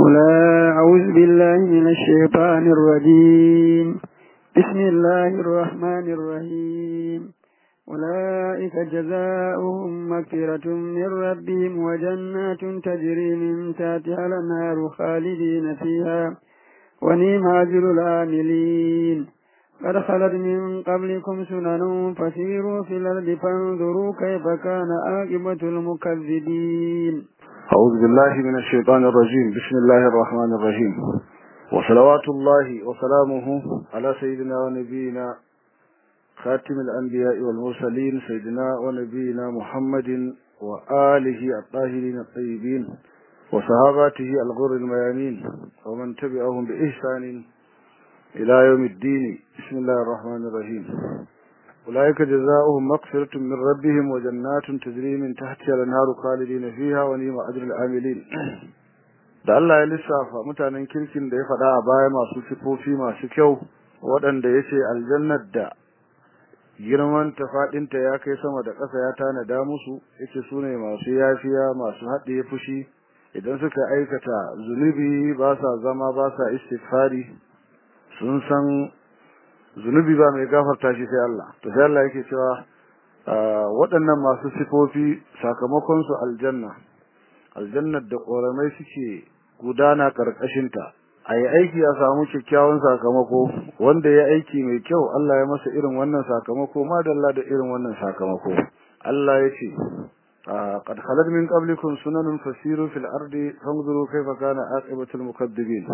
ولا أعوذ بالله من الشيطان الرجيم بسم الله الرحمن الرحيم أولئك جزاؤهم مغفرة من ربهم وجنات تجري من تحتها الأنهار خالدين فيها ونعم أجر العاملين قد خلت من قبلكم سنن فسيروا في الأرض فانظروا كيف كان عاقبة المكذبين أعوذ بالله من الشيطان الرجيم بسم الله الرحمن الرحيم وصلوات الله وسلامه على سيدنا ونبينا خاتم الأنبياء والمرسلين سيدنا ونبينا محمد وآله الطاهرين الطيبين وصحاباته الغر الميامين ومن تبعهم بإحسان إلى يوم الدين بسم الله الرحمن الرحيم أولئك جزاؤهم مغفرة من ربهم وجنات تجري من تحتها الأنهار خالدين فيها ونعم أجر العاملين da Allah ya lissafa mutanen kirkin da ya faɗa a baya masu sifofi masu kyau waɗanda ya ce aljannar da girman ta faɗinta ya kai sama da ƙasa ya tanada musu yace su ne masu yafiya masu haɗe fushi idan suka aikata zunubi ba sa zama ba sa istighfari sun san zunubi ba mai gafarta shi sai Allah to sai Allah yake cewa waɗannan masu sifofi sakamakon su aljanna aljannar da ƙoramai suke gudana ƙarƙashinta a yi aiki a samu kyakkyawan sakamako wanda ya aiki mai kyau Allah ya masa irin wannan sakamako madalla da irin wannan sakamako Allah ya ce قد خلت من قبلكم سنن فسيروا في الأرض فانظروا كيف كان عاقبة المكذبين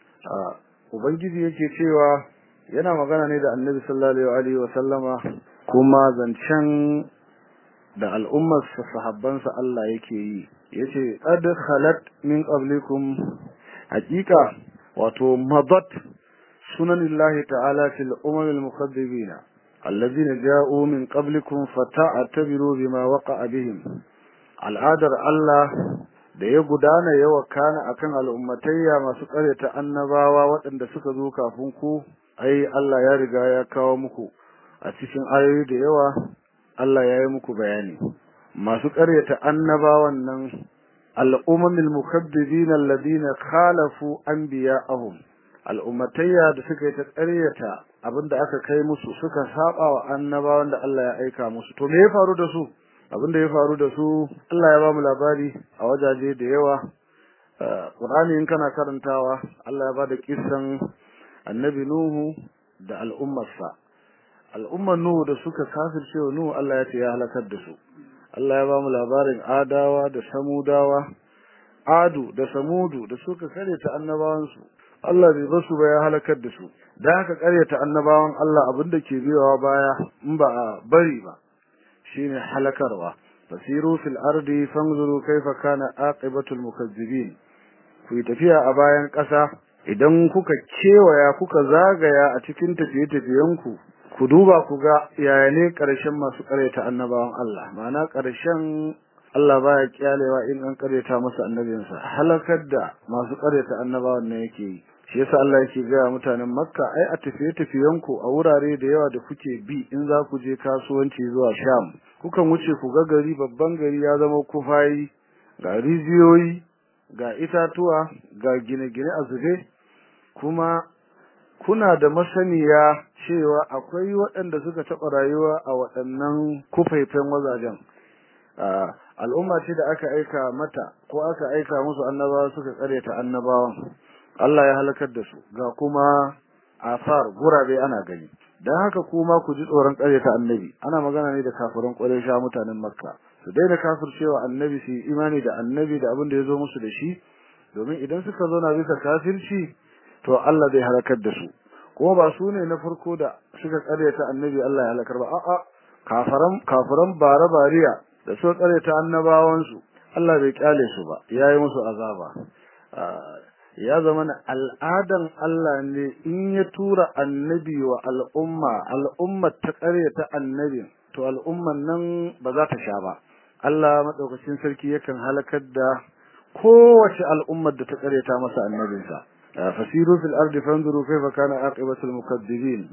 ubangiji yake cewa yana magana ne da annabi sallallahu alaihi wa sallama kuma zancen da al'ummar sahabbansa Allah yake yi yace qad khalat min qablikum haqiqa wato madat sunanillahi ta'ala fil umam al mukaththibina alladhina ja'u min qablikum fata'tabiru bima waqa'a bihim al'adar Allah da ya gudana ya wakana akan al'ummatayya masu ta annabawa waɗanda suka zo kafin ku ai Allah ya riga ya kawo muku a cikin ayoyi da yawa Allah ya yi muku bayani masu ta annabawan nan al'ummul mukaddibin alladhina khalafu anbiya'ahum al'ummatayya da suka yi ta ƙaryata abinda aka kai musu suka saba wa annabawan da Allah ya aika musu to me ya faru da su abin da ya faru da su Allah ya ba mu labari a wajaje da yawa Qur'ani in kana karantawa Allah ya ba da kissan Annabi Nuhu da al'ummarsa al'ummar Nuhu da suka kafirce wa Nuhu Allah ya ce ya halakar da su Allah ya ba mu labarin Adawa da Samudawa Adu da Samudu da suka karyata annabawansu Allah bai basu ba ya halakar da su da haka karyata annabawan Allah abin da ke biyawa baya in ba a bari ba shine halakarwa fasiru fil ardi fanzuru kaifa kana aqibatul mukazzibin ku yi tafiya a bayan ƙasa idan kuka kewaya kuka zagaya a cikin tafiye-tafiyenku ku duba ku ga yaya ne ƙarshen masu ƙaryata annabawan Allah ma'ana ƙarshen Allah baya kyalewa in an ƙaryata masa annabinsa halakar da masu ƙaryata annabawan ne yake yi shi yasa Allah yake ga mutanen Makka ai a tafiye-tafiyenku a wurare da yawa da kuke bi in za ku je kasuwanci zuwa Sham kukan wuce ku ga gari babban gari ya zama kufayi ga rijiyoyi ga itatuwa ga gine-gine a zube kuma kuna da masaniya cewa akwai waɗanda suka taɓa rayuwa a waɗannan kufaifen wazajen al'umma ce da aka aika mata ko aka aika musu annabawa suka tsare ta annabawan Allah ya halakar da su ga kuma asar gurabe ana gani dan haka kuma ku ji tsoron ta annabi ana magana ne da kafirin Quraysha mutanen Makka su daina kafircewa annabi su imani da annabi da abin da yazo musu da shi domin idan suka zauna bisa kafirci to Allah zai halakar da su kuma ba su ne na farko da suka ta annabi Allah ya halakar ba a'a kafiran kafiran bara bariya da suka ta annabawan su Allah bai kyale su ba yayi musu azaba ya zama na al'adan Allah ne in ya tura annabi wa al'umma al'umma ta ta annabi to al'umman nan ba za ta sha ba Allah madaukakin sarki yakan halakar da kowace al'ummar da ta ta masa annabinsa fasiru fil ardi fanzuru kayfa kana aqibatul mukaddibin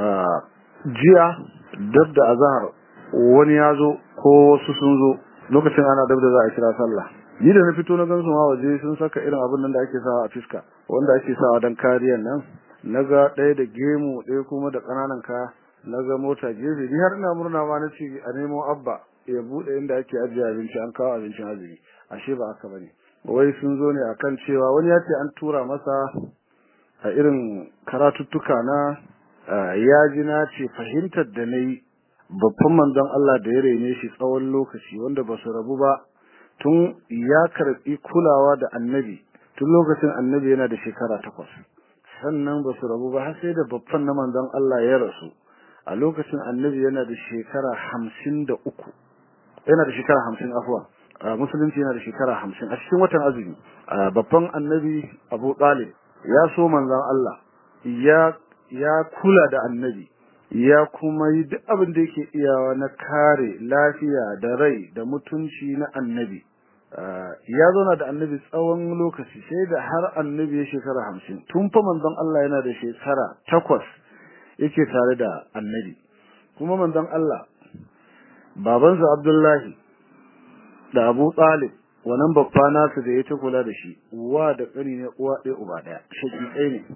jiya dab da azhar wani ya zo ko wasu sun zo lokacin ana dab da za a kira sallah ni da na fito na gansu ma waje sun saka irin abin nan da ake sawa a fiska wanda ake sawa dan kariyan nan naga ɗaya da gemu ɗaya kuma da ƙananan kaya naga mota gefe ni har ina murna ma nace a nemo abba ya bude inda ake ajiye abinci an kawo abincin azumi ashe ba haka bane wai sun zo ne akan cewa wani ya ce an tura masa a irin karatuttuka na ya ji na ce fahimtar da na yi babban manzon Allah da ya rene shi tsawon lokaci wanda ba su rabu ba tun ya karɓi kulawa da annabi tun lokacin annabi yana da shekara takwas sannan ba su rabu ba har sai da babban na manzon Allah ya rasu a lokacin annabi yana da shekara hamsin da uku yana da shekara hamsin afuwa musulunci yana da shekara hamsin a cikin watan azumi babban annabi abu talib ya so manzon Allah ya ya kula da annabi ya kuma yi duk abin da yake iyawa na kare lafiya da rai da mutunci na annabi ya zauna da annabi tsawon lokaci sai da har annabi ya shekara hamsin tun fa manzon Allah yana da shekara takwas yake tare da annabi kuma manzon Allah babansa Abdullahi da Abu Talib wannan babba nasu da ya ta kula da shi uwa da ƙani ne uwa ɗaya uba ɗaya shaki ɗaya ne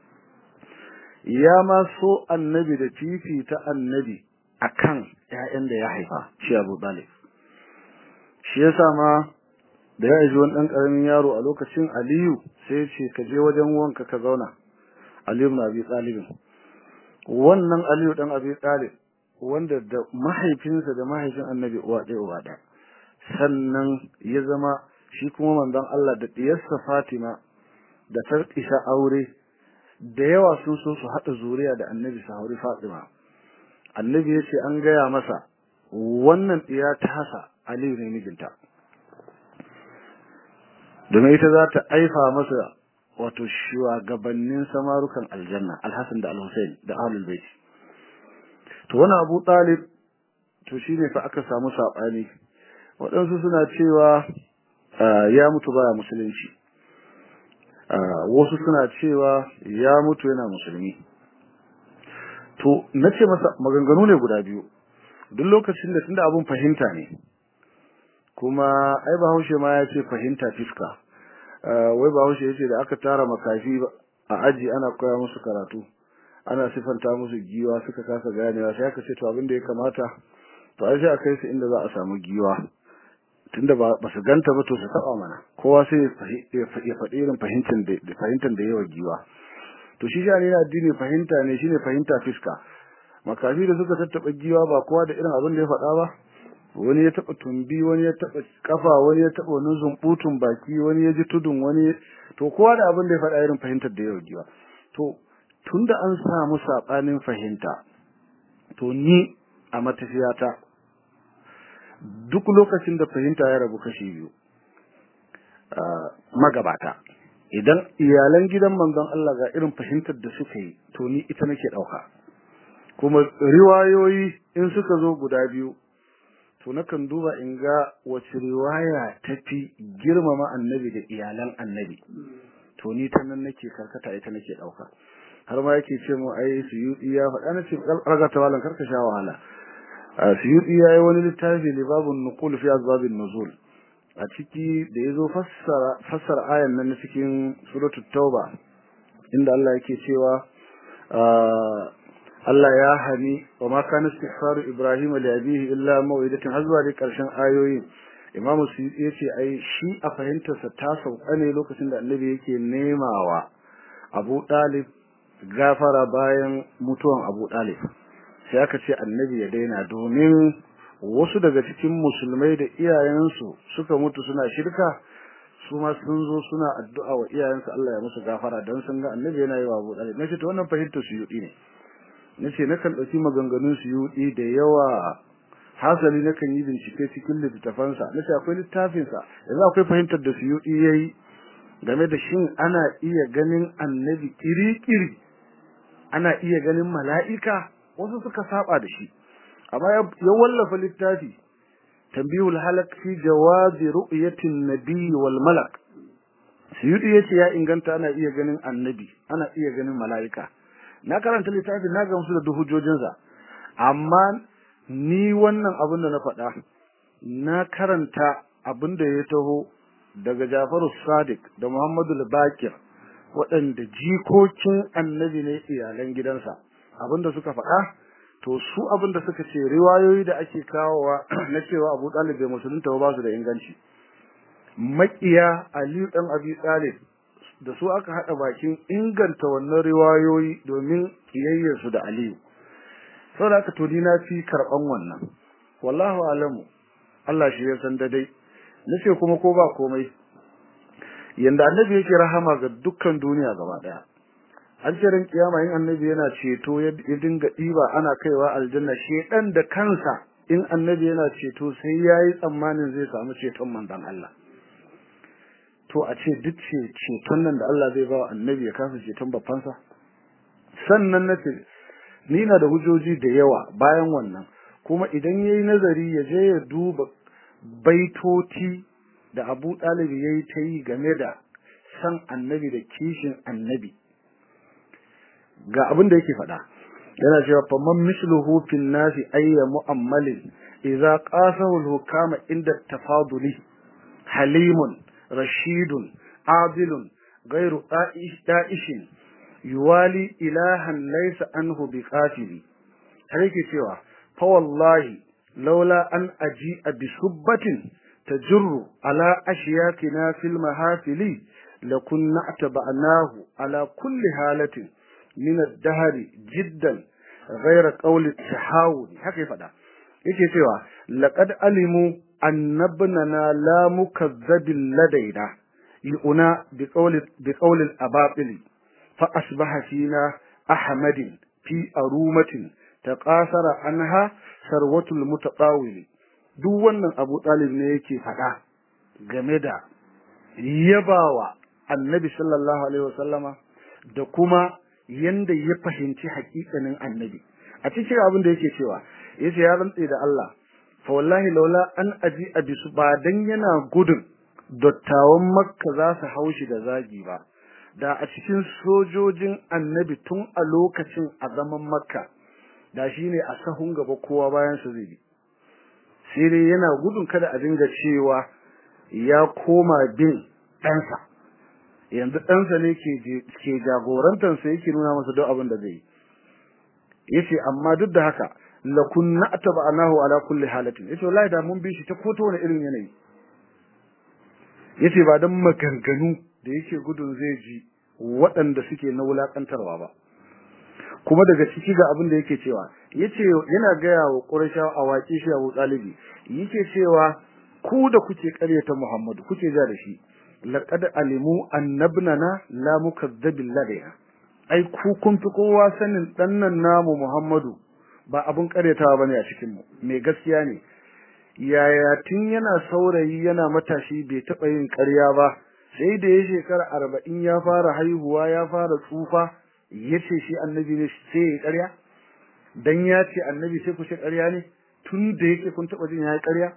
ya ma so annabi da fifita annabi akan ƴaƴan da ya haifa shi Abu Talib shi yasa ma da ya ji wani ɗan ƙaramin yaro a lokacin Aliyu sai ya ce ka je wajen wanka ka zauna Aliyu na Abi Talib wannan Aliyu dan Abi Talib wanda da mahaifinsa da mahaifin Annabi uwa ɗaya uwa ɗaya sannan ya zama shi kuma manzon Allah da diyarsa Fatima da ta isa aure da yawa sun so su haɗa zuriya da Annabi su hauri Fatima Annabi ya ce an gaya masa wannan ɗiya ta hasa Aliyu ne mijinta domin ita za ta aifa masa wato shugabannin samarukan aljanna alhassan da alhussein da ahlul bait to wannan abu talib to shine fa aka samu sabani waɗansu suna cewa ya mutu baya musulunci wasu suna cewa ya mutu yana musulmi to nace masa maganganu ne guda biyu duk lokacin da tunda abun fahimta ne kuma ai bahaushe ma ya ce fahimta fiska wai bahaushe ya ce da aka tara makafi a aji ana koya musu karatu ana sifanta musu giwa suka kasa ganewa sai aka ce to abin da ya kamata to ai sai a kai su inda za a samu giwa tunda ba su ganta ba to su taba mana kowa sai ya faɗi irin fahimtar da fahimtar da yawa giwa to shi shani na addini fahimta ne shine fahimta fiska makafi da suka tattaba giwa ba kowa da irin abin da ya faɗa ba wani ya taba tumbi wani ya taba kafa wani ya taba wani zumbutun baki wani ya ji tudun wani to kowa da abin da ya faɗa irin fahimtar da yawa giwa to tunda an samu sabanin fahimta to ni a matafiyata duk lokacin da fahimta ya rabu kashi biyu magabata idan iyalan gidan manzon Allah ga irin fahimtar da suka yi to ni ita nake dauka kuma riwayoyi in suka zo guda biyu to nakan duba in ga wace riwaya tafi girmama annabi da iyalan annabi to ni ta nan nake karkata ita nake dauka har ma yake ce mu ai suyudi ya faɗa na ce raga ta walan karka sha wahala suyudi ya yi wani littafi ne babun nuqul fi azbabin nuzul a ciki da yazo fassara fassara ayan nan na cikin suratul tauba inda Allah yake cewa Allah ya hani wa ma kana istighfaru Ibrahim li abihi illa maw'idatin har zuwa dai karshen ayoyin Imam Suyuti yace ai shi a fahimtar sa ta sauka ne lokacin da Annabi yake nemawa Abu Talib gafara bayan mutuwan Abu Talib sai aka ce Annabi ya daina domin wasu daga cikin musulmai da iyayensu suka mutu suna shirka su ma sun zo suna addu'a wa iyayensu Allah ya musu gafara dan sun ga Annabi yana yi wa Abu Talib nace to wannan fahimtar Suyuti ne nace nakan dauki maganganun su yudi da yawa hasali nakan yi bincike cikin littafansa nace akwai littafin sa yanzu akwai fahimtar da su yudi yayi game da shin ana iya ganin annabi kiri-kiri ana iya ganin mala'ika wasu suka saba da shi amma ya wallafa littafi tambihul halak fi jawazi ru'yatin nabiy wal malak suyudi yace ya inganta ana iya ganin annabi ana iya ganin mala'ika na karanta littafin na gamsu da duk hujjojinsa amma ni wannan abin da na faɗa na karanta abin da ya taho daga Jafaru Sadiq da Muhammadu Bakir waɗanda jikokin annabi ne iyalan gidansa abinda suka faɗa to su abinda suka ce riwayoyi da ake kawowa na cewa Abu Talib bai musulunta ba su da inganci makiya Ali dan Abi Talib da su aka hada bakin inganta wannan riwayoyi domin kiyayyar su da Aliyu saboda haka to na fi karban wannan wallahu alamu Allah shi ya san da dai nace kuma ko ba komai yanda annabi yake rahama ga dukkan duniya gaba daya an ce ran kiyama in annabi yana ceto ya dinga diba ana kaiwa aljanna shedan da kansa in annabi yana ceto sai yayi tsammanin zai samu ceton manzon Allah to a ce duk ce ceton nan da Allah zai ba wa annabi ya kasa ceton babbansa sannan nace ni na da hujjoji da yawa bayan wannan kuma idan yayi nazari ya je ya duba baitoti da Abu Talib yayi ta yi game da san annabi da kishin annabi ga abin da yake faɗa yana cewa fa man misluhu fil nasi ayya mu'ammalin idza qasahu al-hukama inda tafaduli halimun rashidun adilun ghairu da'ishin yuwali ilahan laysa anhu biqatili har yake cewa fa wallahi laula an aji'a bi subbatin tajurru ala ashyakina fil mahafili lakunna ataba'nahu ala kulli halatin min ad-dahri jiddan ghayra qawli at-tahawul haka ya fada yake cewa laqad alimu annabnana la mukazzabil ladaina yu'na bi qawli bi qawli al-abatil fa asbaha fina ahmadin fi arumatin taqasara anha sarwatul mutatawili duk wannan Abu Talib ne yake fada game da yabawa Annabi sallallahu alaihi wasallama da kuma yanda ya fahimci hakikanin Annabi a cikin abin da yake cewa yace ya rantse da Allah fa wallahi laula an aji abisu ba dan yana gudun dattawan Makka za su haushi da zagi ba da a cikin sojojin Annabi tun a lokacin a zaman Makka da shine a sahun gaba kowa bayan su zai sai dai yana gudun kada a dinga cewa ya koma bin ɗansa yanzu ɗansa ne ke jagorantarsa yake nuna masa duk abin da zai yi yace amma duk da haka la kunna atba'nahu ala kulli halatin yace wallahi da mun bi shi ta koto wani irin yanayi yace ba dan maganganu da yake gudun zai ji waɗanda suke na wulakantarwa ba kuma daga ciki ga abin da yake cewa yace yana gaya wa Qurayshawa a waƙi shi Abu Talibi yake cewa ku da kuke ƙaryata Muhammadu kuke ja da shi laqad alimu annabnana la mukazzabil ladayna ai ku kun fi kowa sanin dannan namu Muhammadu ba abun ƙaryatawa bane a cikin mu mai gaskiya ne yaya tun yana saurayi yana matashi bai taɓa yin ƙarya ba sai da ya shekara arba'in ya fara haihuwa ya fara tsufa yace shi annabi ne sai ya ƙarya dan ya ce annabi sai ku ce ƙarya ne tun da yake kun taɓa jin ya yi ƙarya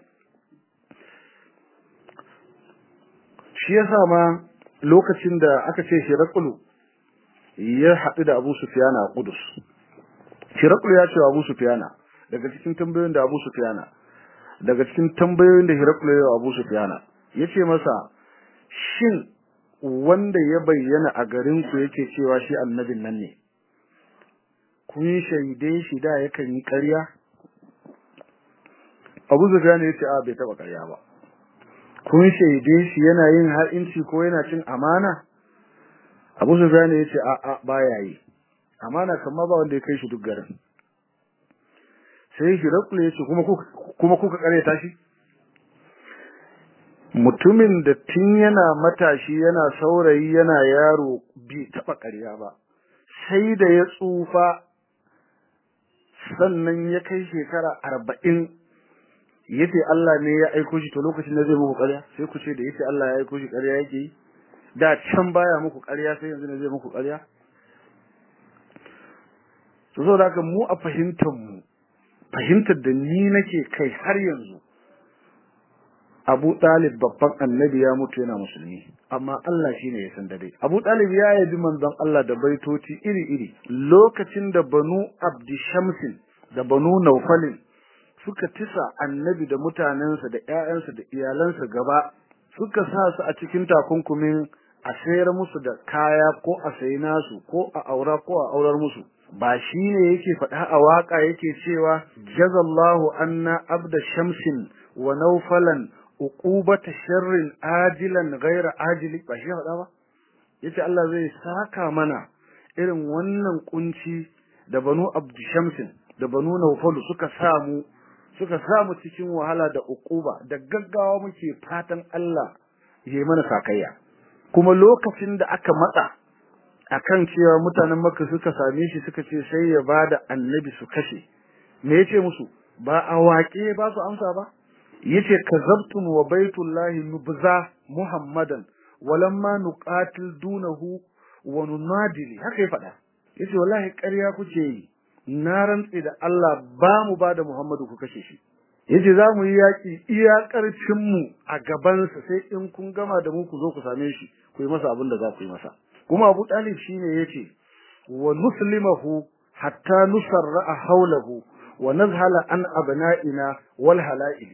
shi yasa ma lokacin da aka ce Hirakulu ya haɗu da Abu Sufyana a Qudus Hirakulu ya ce wa Abu Sufyana daga cikin tambayoyin da Abu Sufyana daga cikin tambayoyin da Hirakulu ya wa Abu Sufyana yace masa shin wanda ya bayyana a garin ku yake cewa shi annabin nan ne kun shaide shi da yakan yi ƙarya Abu Sufyan yace a bai taba ƙarya ba kun shaide shi yana yin ha'inci ko yana cin amana Abu Sufyan yace a a baya yi amana kamar ba wanda ya kai shi duk garin sai Hirakul yace kuma kuma kuka ƙaryata shi mutumin da tun yana matashi yana saurayi yana yaro bai taba ƙarya ba sai da ya tsufa sannan ya kai shekara arba'in yace Allah ne ya aiko shi to lokacin da zai muku ƙarya sai ku ce da yace Allah ya aiko shi ƙarya yake yi da can baya muku ƙarya sai yanzu ne zai muku ƙarya to saboda haka mu a fahimtar mu fahimtar da ni nake kai har yanzu Abu Talib babban annabi ya mutu yana musulmi amma Allah shine ya san da dai Abu Talib ya yabi manzon Allah da baitoci iri-iri lokacin da Banu Abdi Shamsin da Banu Naufalin suka tisa annabi da mutanensa da ƴaƴansa da iyalansa gaba suka sa su a cikin takunkumin a sayar musu da kaya ko a sayi nasu ko a aura ko a aurar musu ba shi ne yake faɗa a waƙa yake cewa jazallahu anna abda shamsin wa naufalan uqubata sharrin ajilan ghaira ajili ba shi faɗa ba yace Allah zai saka mana irin wannan kunci da banu abdu shamsin da banu naufalu suka samu suka samu cikin wahala da uquba da gaggawa muke fatan Allah ya mana sakayya kuma lokacin da aka matsa akan cewa mutanen Makka suka same shi suka ce sai ya bada annabi su kashe me yace musu ba a waƙe ba su amsa ba yace kazabtum wa baitullahi nubza muhammadan walamma nuqatil dunahu wa nunadili haka ya faɗa yace wallahi ƙarya kuke yi na rantsi da Allah ba mu ba da Muhammadu ku kashe shi yace za mu yi yaƙi iya ƙarfin mu a gaban sa sai in kun gama da mu ku zo ku same shi ku yi masa abin da za ku yi masa kuma Abu Talib shine yace wa nuslimahu hatta nusarra hawlahu wa nazhala an abna'ina wal hala'ili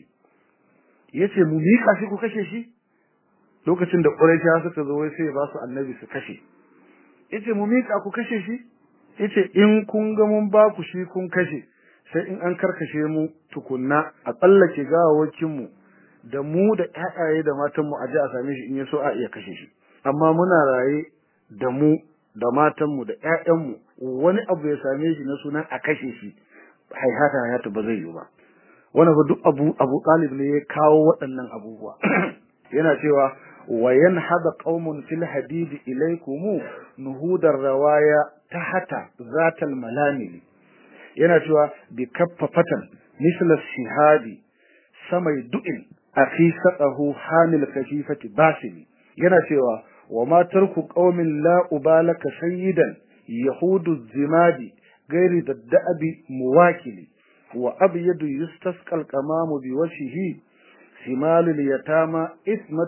yace mu miƙa shi ku kashe shi lokacin da Quraysh suka zo wai sai ba su annabi su kashe yace mu miƙa ku kashe shi yace in kun ga mun ba ku shi kun kashe sai in an karkashe mu tukunna a tsallake gawawakin mu da mu da ƴaƴaye da matan mu a ji a same shi in yaso a iya kashe shi amma muna raye da mu da matan mu da ƴaƴan mu wani abu ya same shi na sunan a kashe shi haihata hayata ba zai yi ba wannan duk abu abu talib ne ya kawo waɗannan abubuwa yana cewa وينهض قوم في الحديد إليكم نهود الرواية تحت ذات الملامل yana cewa bi kaffafatan misl shihadi samai du'in akhi saqahu hamil kashifati basili yana cewa wa ma tarku qaumin la ubalaka sayyidan yahudu zimadi gairi dadda'abi muwakili wa abyadu yustasqal qamamu bi wajhihi شمال اليتامى اسمة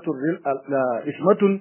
اسمة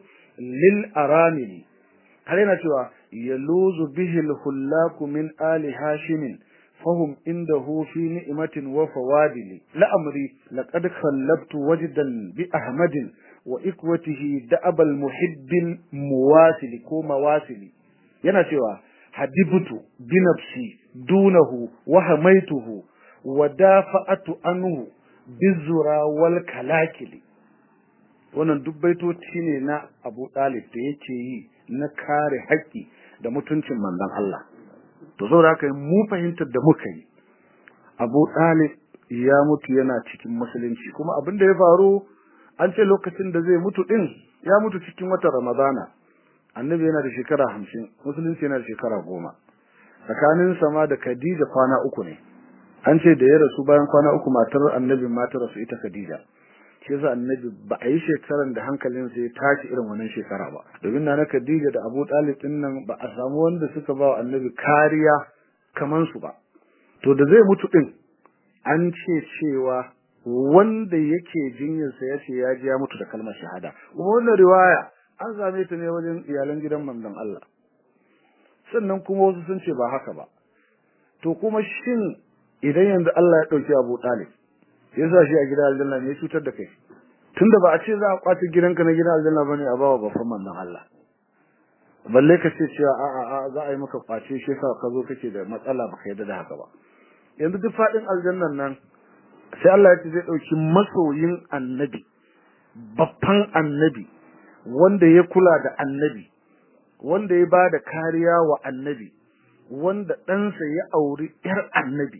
للأرامل علينا cewa yaluzu bihi al-hullak min ali hashim fahum indahu fi ni'matin wa fawadil la amri laqad khallabtu wajdan bi ahmadin wa ikwatihi da'ab al-muhibb muwasil ko mawasil yana cewa hadibtu bi nafsi dunahu wa hamaituhu wa dafa'atu anhu bizura wal kalakili wannan duk baitoci ne na Abu Talib da yake yi na kare haƙƙi da mutuncin manzon Allah to saboda haka mu fahimtar da muka yi Abu Talib ya mutu yana cikin musulunci kuma abin da ya faru an ce lokacin da zai mutu din ya mutu cikin watan Ramadana annabi yana da shekara hamsin musulunci yana da shekara goma tsakanin sama da Khadija kwana uku ne an ce da ya rasu bayan kwana uku matar annabin matar rasu ita Khadija shi yasa annabi ba a yi shekaran da hankalin sa ya tashi irin wannan shekara ba domin na na Khadija da Abu Talib din nan ba a samu wanda suka ba wa annabi kariya kaman su ba to da zai mutu din an ce cewa wanda yake jinyar sa yace ya ji ya mutu da kalmar shahada wannan riwaya an same ta ne wajen iyalan gidan manzon Allah sannan kuma wasu sun ce ba haka ba to kuma shin idan yanzu Allah ya dauki Abu Talib ya sa shi a gidan aljanna ne ya cutar da kai tunda ba a ce za a kwace gidanka na gidan aljanna bane a bawa babban manzon Allah balle ka ce cewa a a a za a yi maka kwace shi yasa ka zo kake da matsala baka yarda da haka ba yanzu duk fadin aljannan nan sai Allah ya ce zai dauki masoyin annabi babban annabi wanda ya kula da annabi wanda ya bada kariya wa annabi wanda ɗansa ya auri ƴar annabi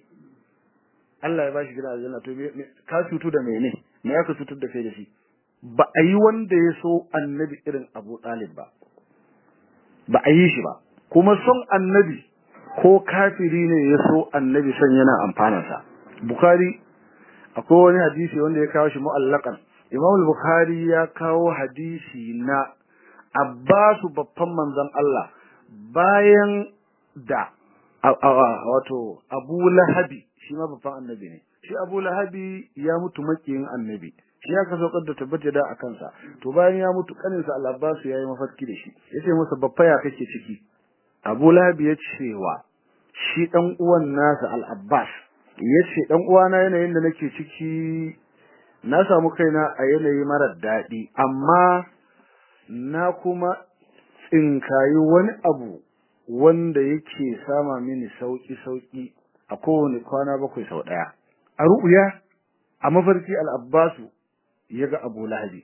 Allah ya bashi gidan aljanna to ka cutu da mene me ya ka cutar da kai da shi ba a yi wanda ya so annabi irin Abu Talib ba ba a yi shi ba kuma son annabi ko kafiri ne ya so annabi son yana amfana sa Bukhari akwai wani hadisi wanda ya kawo shi mu'allaqan Imam Bukhari ya kawo hadisi na Abbasu babban manzon Allah bayan da wato Abu Lahabi shi ma babban annabi ne shi Abu Lahabi ya mutu makiyin annabi shi ya ka saukar da tabbata da akan sa to bayan ya mutu kanin sa Al-Abbas yayi mafarki da shi yace masa babba ya kake ciki Abu Lahabi ya cewa shi dan uwan nasa Al-Abbas yace dan uwana yanayin da nake ciki na samu kaina a yanayi marar daɗi amma na kuma tsinkayi wani abu wanda yake sama mini sauki-sauki a kowane kwana bakwai sau ɗaya a ru'uya a mafarki al'abbasu ya ga abu lahabi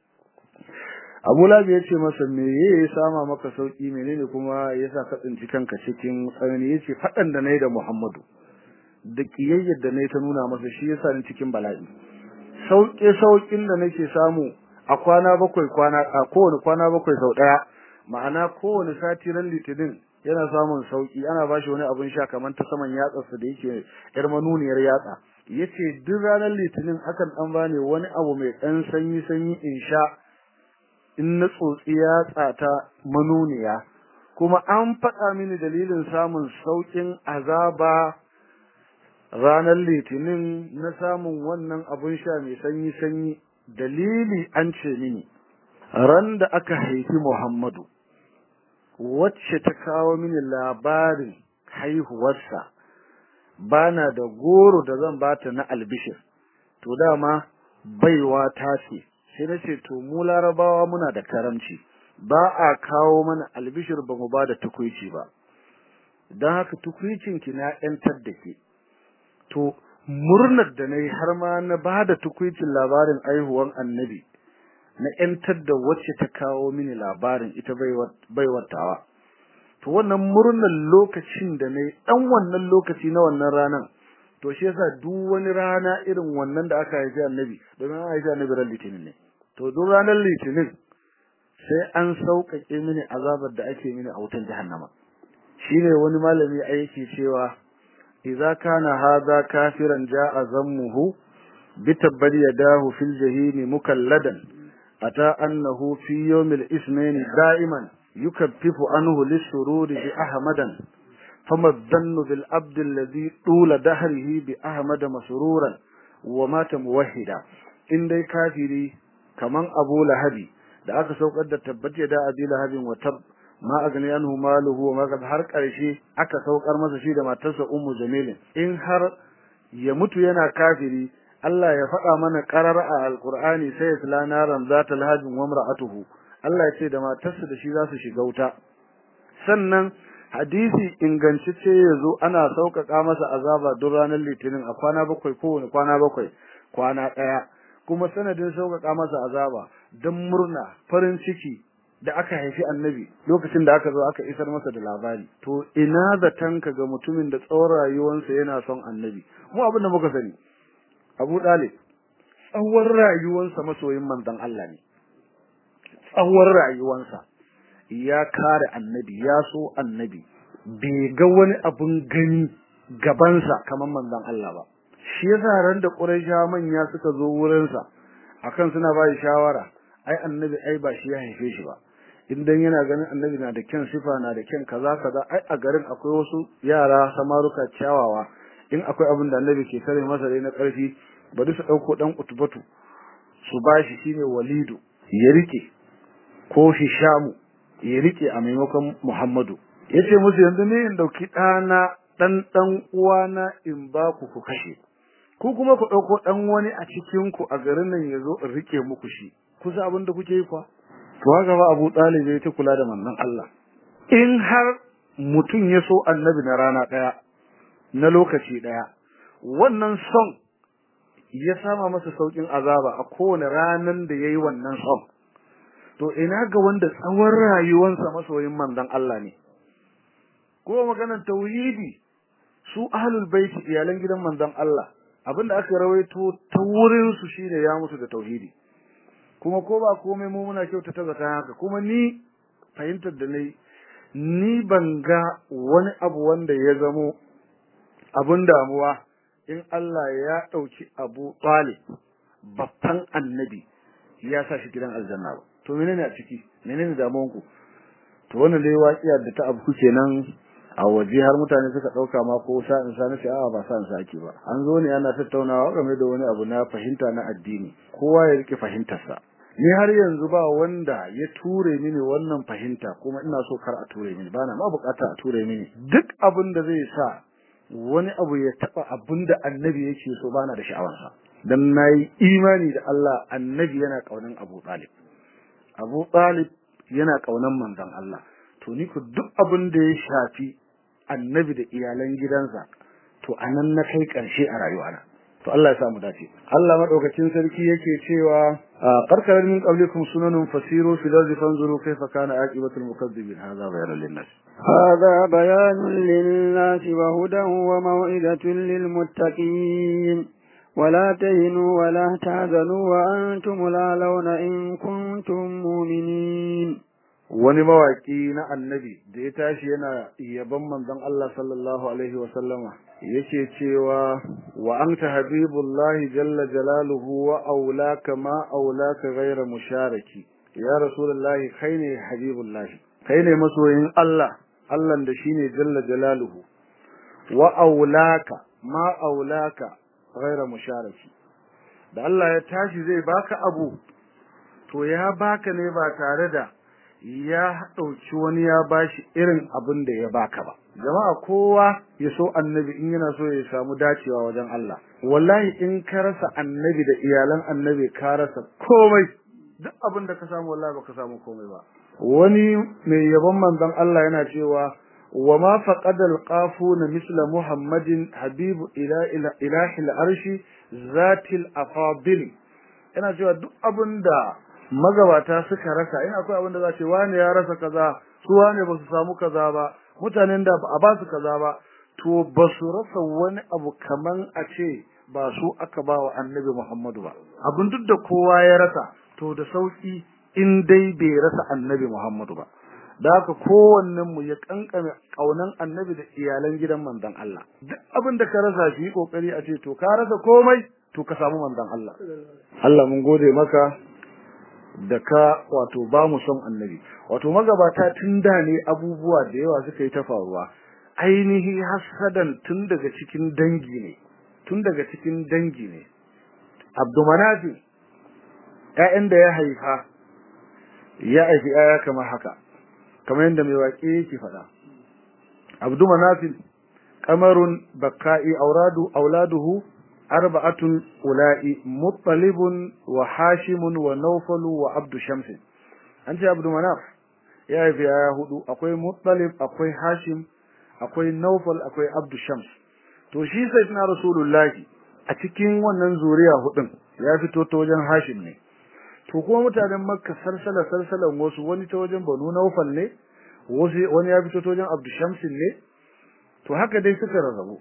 abu lahabi ya ce masa me ya sama maka sauki menene kuma ya sa ka tsinci kanka cikin tsanani ya ce faɗan da na yi da muhammadu da ƙiyayyar da na yi ta nuna masa shi ya sa ni cikin bala'i sauƙe-sauƙin da nake samu a kwana bakwai kwana a kowane kwana bakwai sau ɗaya ma'ana kowane sati ran litinin yana samun sauki ana bashi wani abin sha kamar ta saman yatsarsa da yake yar manuniyar yatsa yace duk ranar litinin akan dan bani wani abu mai dan sanyi sanyi in sha in na tsotsi yatsa ta manuniya kuma an faɗa mini dalilin samun saukin azaba ranar litinin na samun wannan abin sha mai sanyi sanyi dalili an ce mini ran da aka haifi Muhammadu wacce ta kawo mini labarin haihuwarsa bana da goro da zan bata na albishir to dama baiwa ta ce sai na ce to mu larabawa muna da karamci ba a kawo mana albishir ba mu ba da tukuici ba don haka tukuicinki na ‘yantar da ke to murnar da na yi har ma na ba da tukuicin labarin aihuwan annabi na ‘yantar da wacce ta kawo mini labarin ita baiwar tawa. To wannan murnar lokacin da na yi ɗan wannan lokaci na wannan ranar, to shi yasa duk wani rana irin wannan da aka haifi annabi, domin an haifi annabi ran litinin ne. To duk ranar litinin sai an sauƙaƙe mini azabar da ake mini a wutan jahannama. Shi ne wani malami aiki cewa, Iza kana haza kafiran ja'a zammuhu, bi tabbar yadahu fil jahimi mukalladan. أتى أنه في يوم الإثنين دائما يكفف عنه للسرور بأحمدا فما الظن بالعبد الذي طول دهره بأحمد مسرورا ومات موحدا إن دي كافري كمان أبو لهبي da aka saukar da tabbace da abi lahabin wa tab ma agni anhu maluhu wa ma har karshe aka saukar masa shi da matarsa ummu jamilin in har ya mutu yana kafiri Allah ya faɗa mana ƙarar a Alƙur'ani sai ya sila naran zata lahajin wa mar'atuhu Allah ya ce da matarsa da shi za su shiga wuta sannan hadisi ingantacce ya zo ana sauƙaƙa masa azaba duk ranar litinin a kwana bakwai kowane kwana bakwai kwana ɗaya kuma sanadin sauƙaƙa masa azaba don murna farin ciki da aka haifi annabi lokacin da aka zo aka isar masa da labari to ina zatanka ga mutumin da tsawon rayuwarsa yana son annabi mu abin da muka sani Abu Dalib tsawon rayuwarsa masoyin manzon Allah ne tsawon rayuwarsa ya kare annabi ya so annabi bai ga wani abun gani gabansa kamar manzon Allah ba shi yasa ran da Qurayshawa manya suka zo wurinsa akan suna ba shi shawara ai annabi ai ba shi ya haife shi ba idan yana ganin annabi na da kyan sifa na da kyan kaza kaza ai a garin akwai wasu yara samaruka kyawawa in akwai abin da annabi ke tare masa dai na ƙarfi bari su ɗauko ɗan utubatu su bashi shine walidu ya rike ko hishamu ya rike a maimakon muhammadu yace musu yanzu ne in dauki ɗana ɗan ɗan uwana in ba ku ku kashe ku kuma ku ɗauko ɗan wani a cikin ku a garin nan ya zo in rike muku shi kusa abin da kuke yi kwa to haka ba Abu Talib ya ta kula da manzon Allah in har mutum ya so annabi na rana ɗaya na lokaci ɗaya wannan son ya sama masa saukin azaba a kowane ranan da yayi wannan son to ina ga wanda tsawon rayuwarsa masoyin manzon Allah ne ko maganar tauhidi su ahlul bait iyalan gidan manzon Allah abinda aka rawaito ta wurin su shine ya musu da tauhidi kuma ko ba komai mu muna kyautata zata haka kuma ni fahimtar da nayi ni ban ga wani abu wanda ya zamo abun damuwa in Allah ya ɗauki Abu Talib babban annabi ya sa shi gidan aljanna ba to menene a ciki menene damuwan ku to wannan dai waƙiyar da ta abu kenan a waje har mutane suka ɗauka ma ko sa in sa nace a'a ba sa in sa ake ba an zo ne ana tattaunawa game da wani abu na fahimta na addini kowa ya rike fahimtarsa ni har yanzu ba wanda ya ture mini wannan fahimta kuma ina so kar a ture mini bana ma bukata a ture mini duk abin da zai sa wani abu ya taba abinda annabi yake so bana da sha'awarsa dan nayi imani da Allah annabi yana kaunan Abu Talib Abu Talib yana kaunan manzon Allah to ni ku duk abin da ya shafi annabi da iyalan gidansa to anan na kai karshe a rayuwana to Allah ya samu dace Allah madaukakin sarki yake cewa qarqarar min qablikum sunanun fasiru fil ardi fanzuru kayfa kana aqibatul mukazzibin hadha bayanun linnas هذا بيان للناس وهدى وموعظة للمتقين ولا تهنوا ولا تحزنوا وأنتم الأعلون إن كنتم مؤمنين wani mawaki na annabi da ya tashi yana yaban manzon Allah sallallahu alaihi wa sallama yake cewa wa anta habibullahi jalla jalaluhu wa aulaka ma aulaka ghayra musharaki ya rasulullahi kai ne habibullahi kai ne masoyin Allah Allah da shine jalla jalaluhu wa aulaka ma aulaka ghayra musharaki da Allah ya tashi zai baka abu to ya baka ne ba tare da ya ɗauki wani ya bashi irin abin da ya baka ba jama'a kowa ya so annabi in yana so ya samu dacewa wajen Allah wallahi in ka rasa annabi da iyalan annabi ka rasa komai duk abin da ka samu wallahi baka samu komai ba wani mai yabon manzon Allah yana cewa wa ma faqada alqafuna misla muhammadin habibu ila ilahi al'arshi zatil afadil yana cewa duk abin da magabata suka rasa in akwai abin da za ce wani ya rasa kaza su wani ba su samu kaza ba mutanen da ba a ba su kaza ba to ba su rasa wani abu kaman a ce ba su aka ba wa annabi Muhammadu ba abin duk da kowa ya rasa to da sauki in dai bai rasa annabi Muhammadu ba da haka kowannen mu ya kankame kaunan annabi da iyalan gidan manzon Allah duk abin da ka rasa shi kokari a ce to ka rasa komai to ka samu manzon Allah Allah mun gode maka da ka wato ba mu son annabi wato magabata tun da ne abubuwa da yawa suka yi ta faruwa ainihi hasadan tun daga cikin dangi ne tun daga cikin dangi ne abdumanafi ƴaƴan da ya haifa ya haifi ƴaƴa kamar haka kamar yadda mai waƙe yake faɗa abdumanafi qamarun bakka'i auradu auladuhu arba'atun ula'i muttalibun wa hashimun wa nawfalu wa abdu shamsin an ce abdu manaf ya haifi ya hudu akwai muttalib akwai hashim akwai nawfal akwai abdu shams to shi sai na rasulullahi a cikin wannan zuriya hudun ya fito ta wajen hashim ne to kuma mutanen makka salsala salsalan wasu wani ta wajen banu nawfal ne wasu wani ya fito ta wajen abdu shamsin ne to haka dai suka rarrabu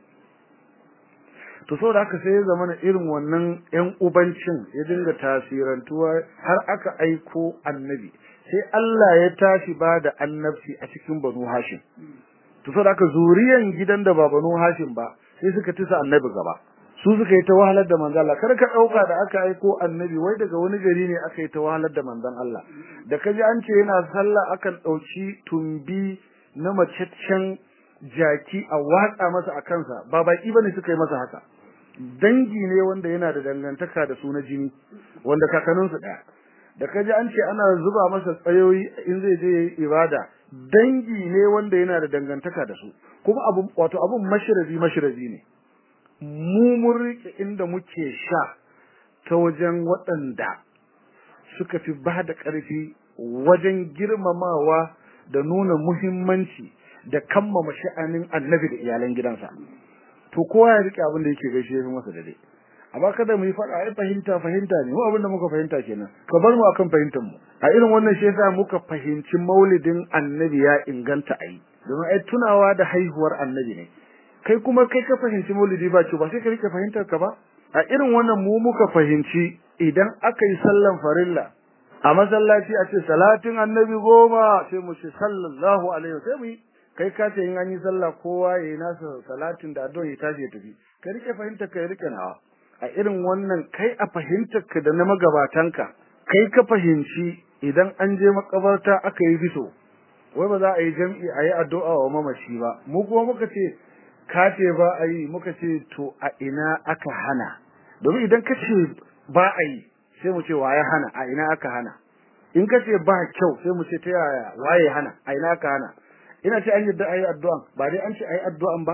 to saboda haka sai ya zama irin wannan ƴan ubancin ya dinga tasirantuwa har aka aiko annabi sai Allah ya tashi ba da annabci a cikin Banu Hashim to saboda haka zuriyan gidan da ba Banu Hashim ba sai suka tisa annabi gaba su suka yi ta wahalar da manzon Allah kar ka dauka da aka aiko annabi wai daga wani gari ne aka yi ta wahalar da manzon Allah da kaji an ce yana sallah akan dauki tumbi na macaccen jaki a watsa masa a kansa ba baki bane suka yi masa haka dangi ne wanda yana da dangantaka da su na jini wanda kakanninsu ɗaya da kaji an ce ana zuba masa tsayoyi in zai je yayi ibada dangi ne wanda yana da dangantaka da su kuma abu wato abun mashirabi mashirabi ne mu mun rike inda muke sha ta wajen waɗanda suka fi ba da ƙarfi wajen girmamawa da nuna muhimmanci da kammama sha'anin annabi da iyalan gidansa to kowa ya rike abin da yake gaishe ya masa dare amma kada mu yi fada ai fahimta fahimta ne mu abin da muka fahimta kenan ka bar mu akan fahimtar mu a irin wannan shi yasa muka fahimci maulidin annabi ya inganta ai domin ai tunawa da haihuwar annabi ne kai kuma kai ka fahimci maulidi ba ce ba sai ka rike fahimtar ka ba a irin wannan mu muka fahimci idan aka yi sallan farilla a masallaci a ce salatin annabi goma sai mu ce sallallahu alaihi sai mu yi kai ka ce in an yi sallah kowa ya yi nasa salatin da addu'a ya tashi ya tafi ka rike fahimtar ka ya rike nawa a irin wannan kai a fahimtar ka da na magabatanka kai ka fahimci idan an je makabarta aka yi biso wai ba za a yi jam'i a yi addu'a wa mamaci ba mu kuma muka ce ka ce ba a yi muka ce to a ina aka hana domin idan ka ce ba a yi sai mu ce waye hana a ina aka hana in ka ce ba kyau sai mu ce ta yaya waye hana a ina aka hana ina ce an yadda ayi addu'an ba dai an ce ayi addu'an ba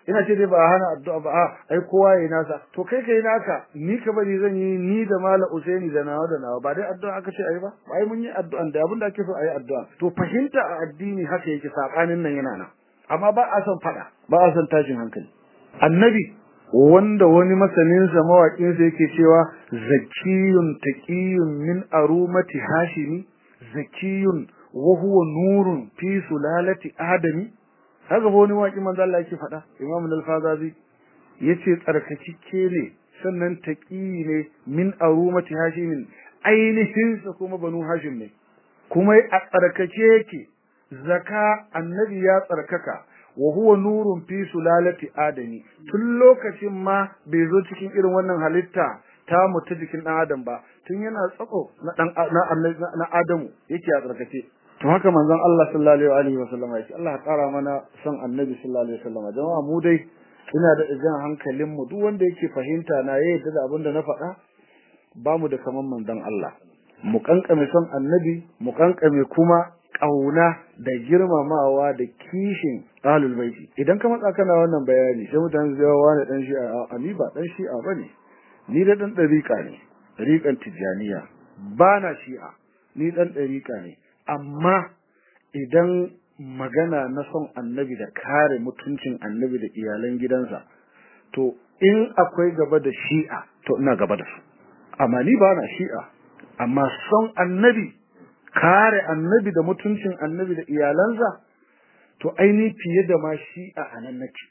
ina ce dai ba a hana addu'a ba a ai kowa yayi nasa to kai kai naka ni ka bari zan yi ni da mala usaini da nawa da nawa ba dai addu'a aka ce ai ba ai mun yi addu'an da abin da ake so ayi addu'a to fahimta a addini haka yake sabanin nan yana nan amma ba a son fada ba a son tashin hankali annabi wanda wani masanin sa mawakin sa yake cewa zakiyun taqiyun min arumati hashimi zakiyun wa huwa nurun fi sulalati adami haka ba wani waki manzo Allah yake faɗa Imam al-Fazazi yace tsarkakike ne sannan taqi ne min arumati hashimin ainihin sa kuma banu hashim ne kuma a tsarkake yake zaka annabi ya tsarkaka wa huwa nurun fi sulalati adami tun lokacin ma bai zo cikin irin wannan halitta ta mutu jikin dan adam ba tun yana tsako na dan na adamu yake a tsarkake to haka manzon Allah sallallahu alaihi wa sallam yake Allah ya kara mana son annabi sallallahu alaihi wa sallam jama'a mu dai ina da jan hankalin mu duk wanda yake fahimta na yayi da abin da na faɗa ba mu da kaman manzon Allah mu kankame son annabi mu kankame kuma kauna da girmamawa da kishin ahlul baiti idan ka matsa kana wannan bayani sai mutane su yawa wani dan shi'a a ni ba dan shi'a bane ni da dan dariƙa ne dariƙan tijaniya ba na shi'a ni dan dariƙa ne amma idan magana na son annabi da kare mutuncin annabi da iyalan gidansa to in akwai gaba da shi'a to ina gaba da su amma ni ba na shi'a amma son annabi kare annabi da mutuncin annabi da iyalansa to aini fiye da ma shi'a a nan nake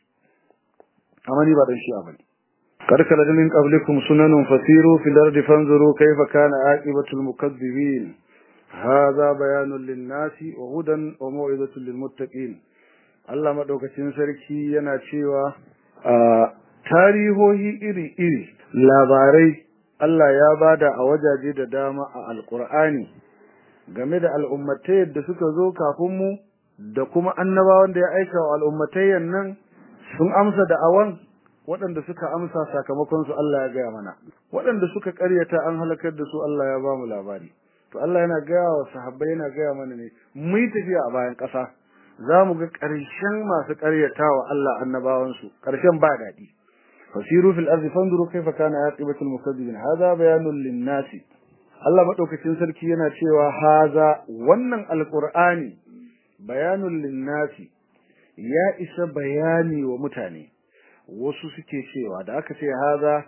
amma ni ba dan shi'a bane قد خلت من قبلكم سنن فسيروا في الأرض فانظروا كيف كان عاقبة المكذبين هذا بيان للناس وهدى وموعظة للمتقين Allah madaukakin sarki yana cewa a tarihohi iri-iri labarai Allah ya bada a wajaje da dama a Alƙur'ani game da al'ummatai da suka zo kafin mu da kuma annabawan da ya aika wa al'ummatayen nan sun amsa da awan waɗanda suka amsa sakamakon su Allah ya gaya mana waɗanda suka ƙaryata an halakar da su Allah ya ba mu labari to Allah yana gaya wa sahabbai yana gaya mana ne mu yi tafiya a bayan ƙasa za mu ga ƙarshen masu ƙaryatawa Allah annabawansu ƙarshen ba daɗi fasiru fil ardi fanzuru kaifa kana aqibatul mukazzibin hadha bayanun lin-nasi Allah madaukakin sarki yana cewa haza wannan alqur'ani bayanun lin-nasi ya isa bayani wa mutane wasu suke cewa da aka ce haza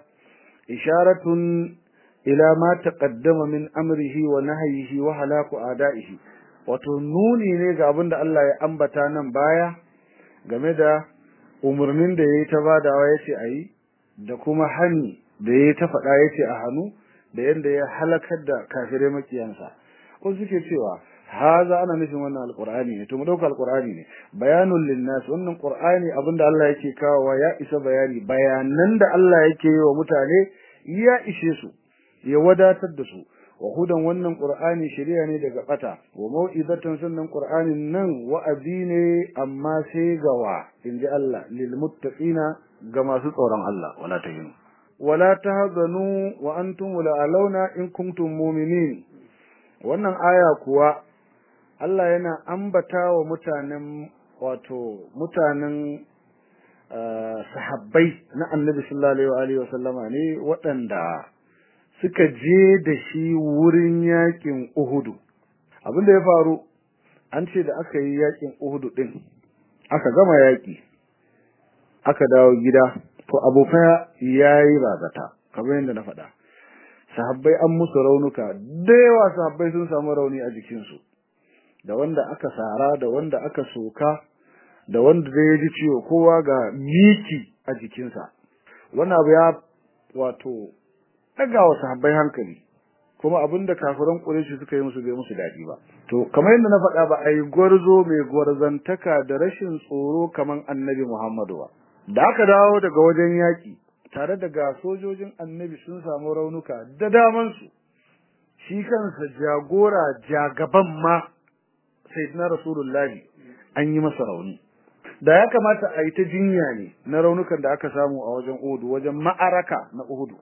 isharatun ila ma taqaddama min amrihi wa nahyihi wa halaku adaihi wato nuni ne ga abin da Allah ya ambata nan baya game da umurnin da yayi ta badawa yace ayi da kuma hani da yayi ta faɗa yace a hannu da yanda ya halakar da kafirai makiyansa ko suke cewa haza ana nufin wannan alqur'ani ne to mu dauka alqur'ani ne bayanul linnas wannan qur'ani abinda Allah yake kawowa ya isa bayani bayanan da Allah yake yi wa mutane ya ishe su ya wadatar da su wa hudan wannan qur'ani shari'a ne daga bata wa mau'izatan sannan qur'anin nan wa'azi ne amma sai ga wa inji Allah lil muttaqina ga masu tsoron Allah wala tahinu wala tahzanu wa antum la alauna in kuntum mu'minin wannan aya kuwa Allah yana ambata wa mutanen wato mutanen sahabbai na Annabi sallallahu alaihi wa sallama ne waɗanda suka je da shi wurin yakin Uhudu abin da ya faru an ce da aka yi yakin Uhudu din aka gama yaki aka dawo gida to abokan yayi bazata kamar yadda na faɗa sahabbai an musu raunuka da yawa sahabbai sun samu rauni a jikinsu da wanda aka sara da wanda aka soka da wanda da ya ji ciwo kowa ga miki a jikinsa wannan abu ya wato daga wa sahabbai hankali kuma abinda kafiran Quraysh suka yi musu bai musu dadi ba to kamar yadda na faɗa ba ai gwarzo mai gwarzantaka da rashin tsoro kaman Annabi Muhammadu ba da aka dawo daga wajen yaki tare da ga sojojin Annabi sun samu raunuka da daman su shi kansa jagora jagaban ma sayyidina Rasulullahi an yi masa rauni da ya kamata a yi ta jinya ne na raunukan da aka samu a wajen Uhud wajen ma'araka na Uhud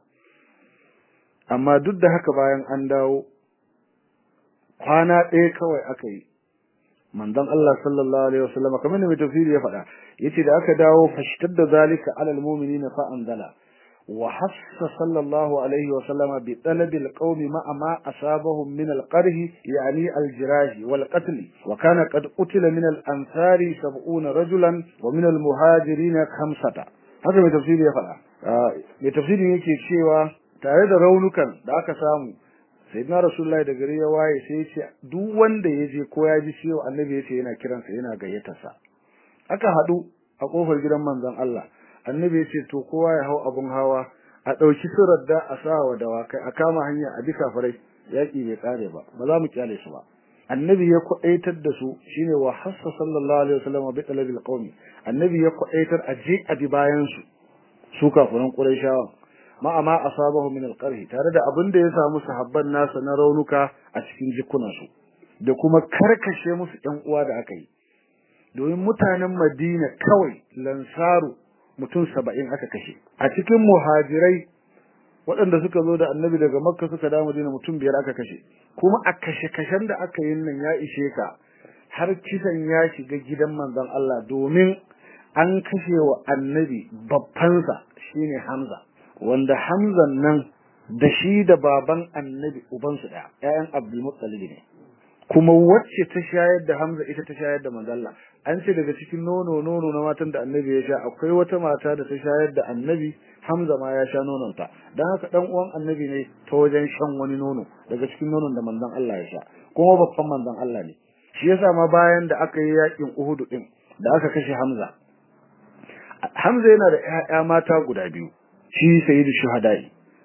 amma duk da haka bayan an dawo kwana ɗaya kawai aka yi manzon Allah sallallahu alaihi wasallam kamar ne mai tafsiri ya faɗa yace da aka dawo fashtadda zalika alal mu'minina fa anzala وحث صلى الله عليه وسلم بطلب القوم مع ما أصابهم من القره يعني الجراح والقتل وكان قد قتل من الأنصار سبعون رجلا ومن المهاجرين خمسة هذا من تفسير يفعل من تفسير يكي شيوا tare da raunukan da aka samu sayyidina rasulullahi da gari ya waye sai ya ce duk wanda ya je ko ya ji ciwo annabi ya ce yana kiransa yana gayyatarsa aka haɗu a kofar gidan manzon Allah annabi ya ce to kowa ya hau abun hawa a ɗauki surar da a sa wa dawakai a kama hanya a bi kafirai yaƙi bai ƙare ba ba za mu kyale su ba annabi ya kwaɗaitar da su shine wa hassa sallallahu alaihi wasallam bi talabil qaumi annabi ya kwaɗaitar a je a bi bayan su su kafiran qurayshawa ma amma asabahu min alqarhi tare da abin da ya samu sahabban nasa na raunuka a cikin jikunan su da kuma karkashe musu ƴan uwa da aka yi domin mutanen Madina kawai lansaru mutum saba'in aka kashe a cikin muhajirai waɗanda suka zo da annabi daga makka suka da madina mutum biyar aka kashe kuma a kashe-kashen da aka yi nan ya ishe ka har kisan ya shiga gidan manzon Allah domin an kashe wa annabi babbansa shine Hamza wanda Hamzan nan da shi da baban annabi ubansu ɗaya ƴaƴan Abdul Muttalib ne kuma wacce ta shayar da Hamza ita ta shayar da manzon Allah an ce daga cikin nono nono na matan da annabi ya sha akwai wata mata da ta shayar da annabi Hamza ma ya sha nononta dan haka dan uwan annabi ne ta wajen shan wani nono daga cikin nonon da manzon Allah ya sha kuma babban manzon Allah ne shi yasa ma bayan da aka yi yakin Uhud din da aka kashe Hamza Hamza yana da ƴaƴa mata guda biyu shi sayyidu shuhada'i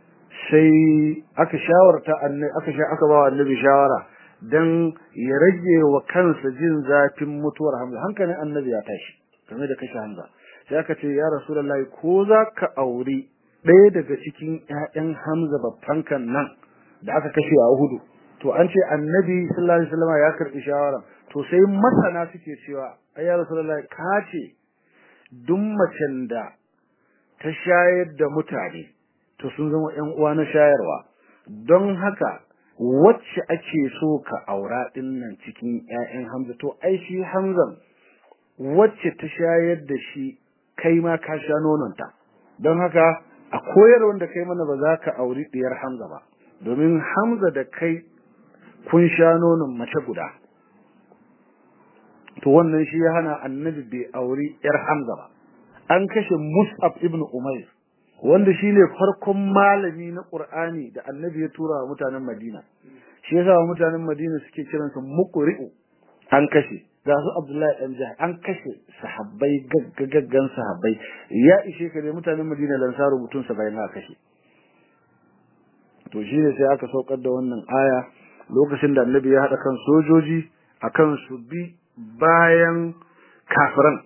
sai aka shawarta annabi aka sha aka ba annabi shawara dan ya rage wa kansa jin zafin mutuwar Hamza hankalin annabi ya tashi game da kashe Hamza sai aka ce ya rasulullahi ko za ka auri ɗaya daga cikin ƴaƴan Hamza babban kan nan da aka kashe a Uhud to an ce annabi sallallahu alaihi wasallam ya karbi shawara to sai masana suke cewa ai ya rasulullahi ka ce duk macen da ta shayar da mutane to sun zama ƴan uwa na shayarwa don haka wacce ake so ka aura din nan cikin ƴaƴan Hamza to ai shi Hamzan wacce ta shayar da shi kai ma ka sha nononta don haka a koyarwar da kai mana ba za ka auri diyar Hamza ba domin Hamza da kai kun sha nonon mace guda to wannan shi ya hana annabi bai auri yar Hamza ba an kashe Mus'ab ibn Umayr wanda shine farkon malami na Qur'ani da annabi ya tura wa mutanen Madina shi yasa mutanen Madina suke kiransa muqri'u an kashe ga su Abdullahi dan Jah an kashe sahabbai gaggagaggan sahabbai ya ishe ka ne mutanen Madina lansaru mutum 70 na kashe to shine sai aka saukar da wannan aya lokacin da annabi ya hada kan sojoji akan su bi bayan kafiran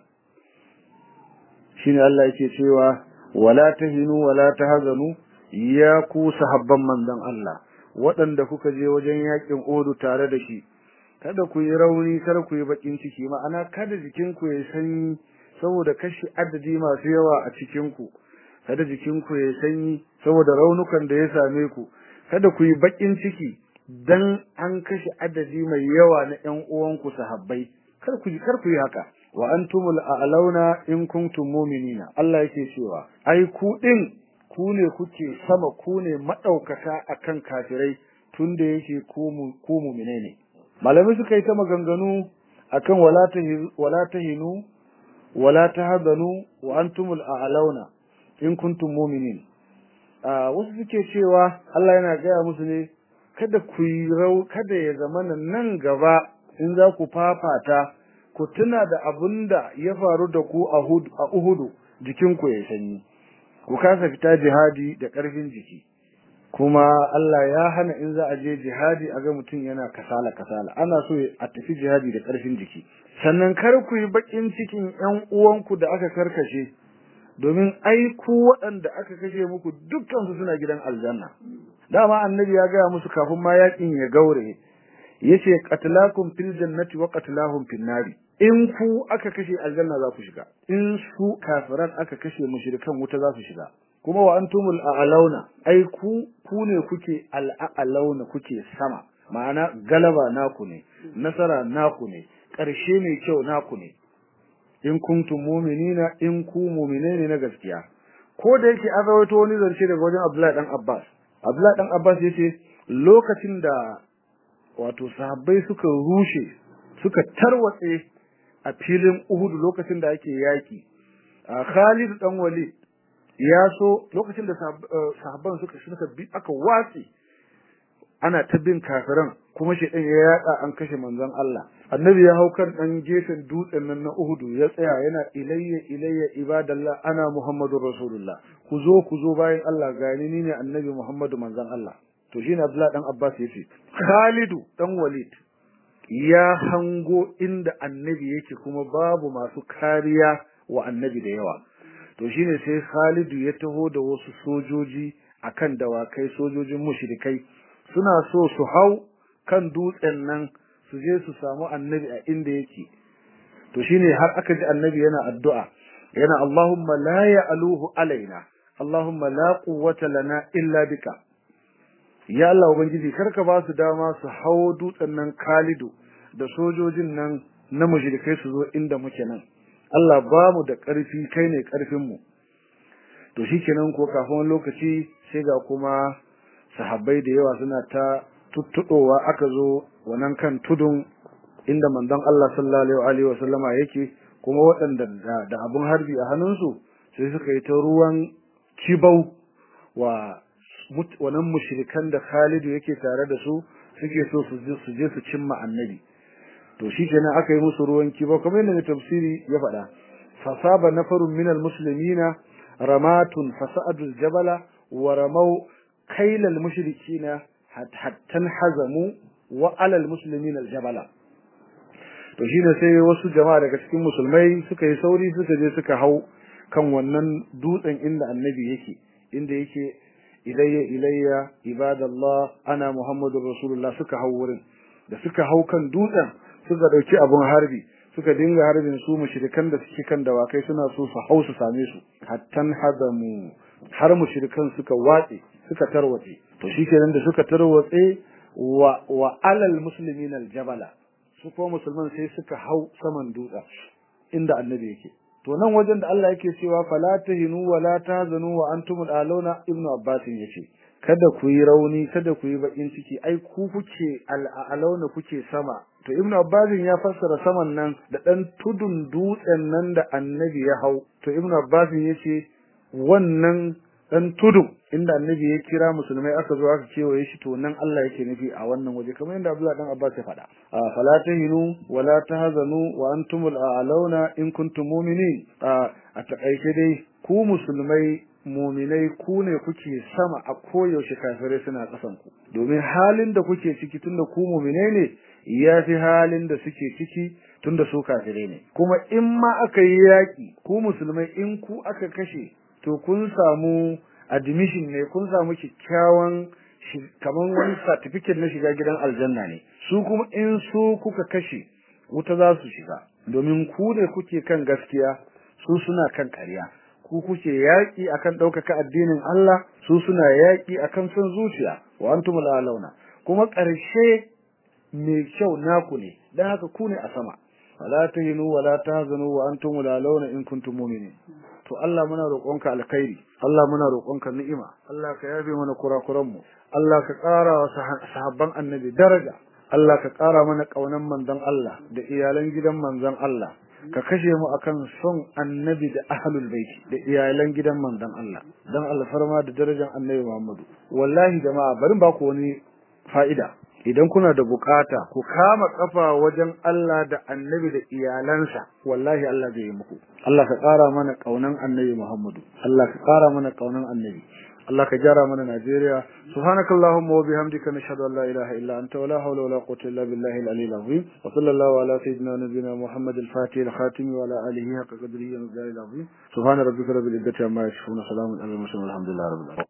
shine Allah yake cewa wala tahinu wala tahzanu ya ku sahabban manzon Allah waɗanda kuka je wajen yakin Uhud tare da shi kada ku yi rauni kada ku yi bakin ciki ma'ana kada jikin ku ya sanyi saboda kashi adadi masu yawa a cikin ku kada jikin ku ya sanyi saboda raunukan da ya same ku kada ku yi bakin ciki dan an kashe adadi mai yawa na ƴan uwanku sahabbai kar ku kar ku yi haka wa antumul a'launa in kuntum mu'minina Allah yake cewa ai ku din ku ne kuke sama ku ne madaukaka akan kafirai tunda yake ku mu ku mu'mine ne malamai suka yi ta maganganu akan wala tahinu wala tahinu wala tahzanu wa antumul a'launa in kuntum mu'minin a wasu suke cewa Allah yana gaya musu ne kada ku yi rau kada ya zamana nan gaba in za ku fafata ku tuna da abin da ya faru da ku a Uhudu jikinku ya sanyi ku kasa fita jihadi da ƙarfin jiki kuma Allah ya hana in za a je jihadi a ga mutum yana kasala kasala ana so a tafi jihadi da ƙarfin jiki sannan kar ku yi bakin cikin ƴan uwanku da aka karkashe domin ai ku waɗanda aka kashe muku dukkan su suna gidan aljanna dama annabi ya gaya musu kafin ma yakin ya gaure yace qatlakum fil jannati wa qatlahum fil nari in ku aka kashe aljanna za ku shiga in su kafiran aka kashe mushrikan wuta za su shiga kuma wa antumul a'launa ai ku ku ne kuke al'alauna kuke sama ma'ana galaba naku ne nasara naku ne ƙarshe mai kyau naku ne in kuntum mu'minina in ku mu'mine ne na gaskiya ko da yake an rawaito wani zance daga wajen Abdullahi dan Abbas Abdullahi dan Abbas yace lokacin da wato sahabbai suka rushe suka tarwatse a filin Uhud lokacin da ake yaki Khalid dan Walid ya so lokacin da sahabban suka suka bi aka watsi ana ta bin kafiran kuma shedan ya yada an kashe manzon Allah annabi ya hau kan dan gefen dutsen nan na Uhud ya tsaya yana ilayya ilayya ibadallah ana muhammadur rasulullah ku zo ku zo bayan Allah gani ni ne annabi muhammadu manzon Allah to shine Abdullah dan Abbas yace Khalidu dan Walid ya hango inda annabi yake kuma babu masu kariya wa annabi da yawa to shine sai Khalidu ya taho da wasu sojoji akan dawakai sojojin mushrikai suna so su hau kan dutsen nan su je su samu annabi a inda yake to shine har aka ji annabi yana addu'a yana Allahumma la ya'luhu alaina Allahumma la quwwata lana illa bika ya Allah ubangiji karka ba su dama su hawo dutsen nan Khalidu da sojojin nan na mushrikai su zo inda muke nan Allah ba mu da ƙarfi kai ne ƙarfin mu to shikenan ko kafin lokaci sai ga kuma sahabbai da yawa suna ta tuttuɗowa aka zo wannan kan tudun inda manzon Allah sallallahu alaihi wa sallama yake kuma waɗanda da abun harbi a hannunsu sai suka yi ta ruwan kibau wa wannan mushrikan da Khalidu yake tare da su suke so su je su je su cimma annabi to shikenan aka yi musu ruwan kibau kamar yadda tafsiri ya faɗa fasaba nafarun minal muslimina ramatun fasa'adu jabala wa ramau kailal mushrikina hatta hazamu wa alal muslimin aljabala to shine sai wasu jama'a daga cikin musulmai suka yi sauri suka je suka hau kan wannan dutsen inda annabi yake inda yake ilayya ilayya ibadallah ana muhammadur rasulullah suka hau wurin da suka hau kan dutsen suka dauki abun harbi suka dinga harbin su mushrikan da suke kan dawakai suna so su hau su same su hattan hadamu har mushrikan suka watse suka tarwatse to shikenan da suka tarwatse wa wa alal muslimin aljabala su ko musulman sai suka hau saman dutsen inda annabi yake to nan wajen da Allah yake cewa fala tahinu wa la tahzanu wa antumul alawna ibnu abbas yace kada ku yi rauni kada ku yi bakin ciki ai ku kuke al'alauna kuke sama to ibnu abbas ya fassara saman nan da dan tudun dutsen nan da annabi ya hau to ibnu abbas yace wannan dan tudun inda annabi ya kira musulmai aka zo aka kewaye shi to nan Allah yake nufi a wannan waje kamar yadda Abdullah dan Abbas ya faɗa fala tahinu wala tahzanu wa antumul a'launa in kuntum mu'minin a takaice dai ku musulmai mu'minai ku ne kuke sama a koyaushe kafirai suna kasan ku domin halin da kuke ciki tunda ku mu'minai ne ya fi halin da suke ciki tunda su kafirai ne kuma in ma aka yi yaki ku musulmai in ku aka kashe to kun samu admission ne kun samu kyakkyawan kamar wani certificate na shiga gidan aljanna ne su kuma in su kuka kashe wuta za su shiga domin ku ne kuke kan gaskiya su suna kan ƙarya ku kuke yaƙi akan ɗaukaka addinin Allah su suna yaƙi akan son zuciya wa antumul alauna kuma ƙarshe mai kyau naku ne dan haka ku ne a sama wala tahinu wala tahzanu wa antumul alauna in kuntum mu'minin to Allah muna roƙonka alkhairi Allah muna roƙonka ni'ima Allah ka yafe mana kurakuran mu Allah ka ƙara wa sahabban annabi daraja Allah ka ƙara mana ƙaunan manzon Allah da iyalan gidan manzon Allah ka kashe mu akan son annabi da ahlul bait da iyalan gidan manzon Allah dan alfarma da darajar annabi Muhammadu wallahi jama'a bari ba ku wani fa'ida idan kuna da bukata ku kama kafa wajen Allah da annabi da iyalansa wallahi Allah zai yi muku Allah ka ƙara mana kaunan annabi Muhammadu Allah ka ƙara mana kaunan annabi Allah ka jara mana Najeriya subhanakallahumma wa bihamdika nashhadu an la ilaha illa anta wa la hawla wa la quwwata illa billahi al-aliyyil azim wa sallallahu ala sayyidina nabiyyina Muhammad al-fatih al-khatim wa ala alihi haqqa qadrihi wa miqdarihi al-azim subhana rabbika rabbil izzati amma yasifun salamun alal mursalin walhamdulillahi rabbil alamin